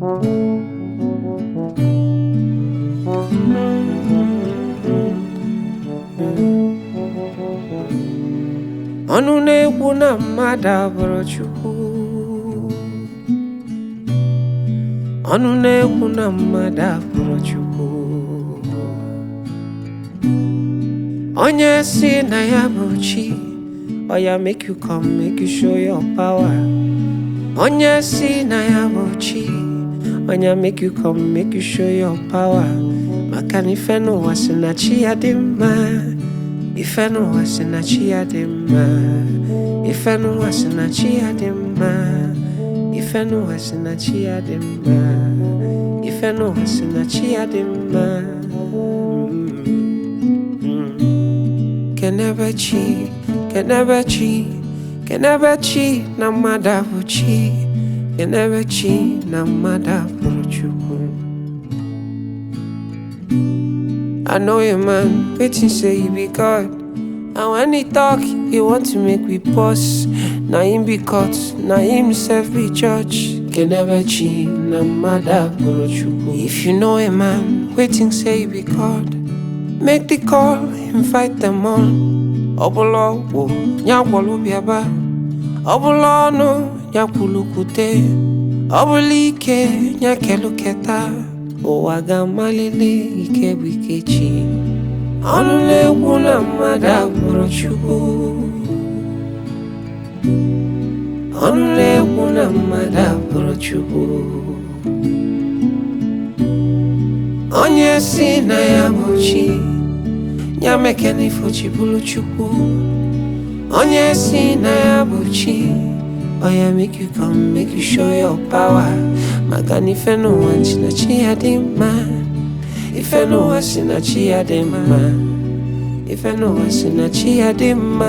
ọnụ na-ekwu na mmadụ abụrụ Chukwu ọnụ na-ekwu na mmadụ abụrụ Chukwu onye si na ya bụ chi oya make you come make you show your power onye si na ya bụ chi oya make you come make you show your power maka na ife n'ụwa si na chi ya dị mma ife n'ụwa si na chi ya dị mma ife n'ụwa si na chi ya dị mma ife n'ụwa si na chi ya dị mma ife n'ụwa si na chi ya dị mma kenebe chi kenebe chi kenebe chi na mmadụ abụ chi kenebe chi na mmadụ abụrụ chukwu I know a man waiting say he be God. And when he talk, he want to make we pause. Na him be caught, na himself be judge. Can never cheat, na mother chukwu. If you know a man waiting say he be God, make the call, invite them all. Ọbụla ọgwụ, ya gwọrọ bịaba. Ọbụla ọnụ, ya kwulukwute. Ọbụla ike, ya keluketa. ụwa ga-amalite ike bụ ike chi ọnụ na-ekwu na mmadụ agbụrụ chukwu ọnụ na-ekwu na mmadụ agbụrụ chukwu onye si na ya bụ chi ya mekena ifo chi bụrụ chukwu onye si na ya bụ chi oya make you come make you show your power maka na ife n'ụwa si na chi ya dị mma ife n'ụwa si na chi ya dị mma ife n'ụwa si na chi ya dị mma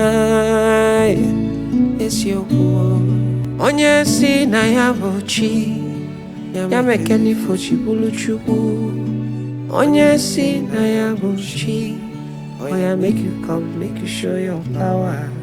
eziokwu onye si na ya bụ chi ya mekena ifo chi bụrụ chukwu onye si na ya bụ chi oya make you come make you show your power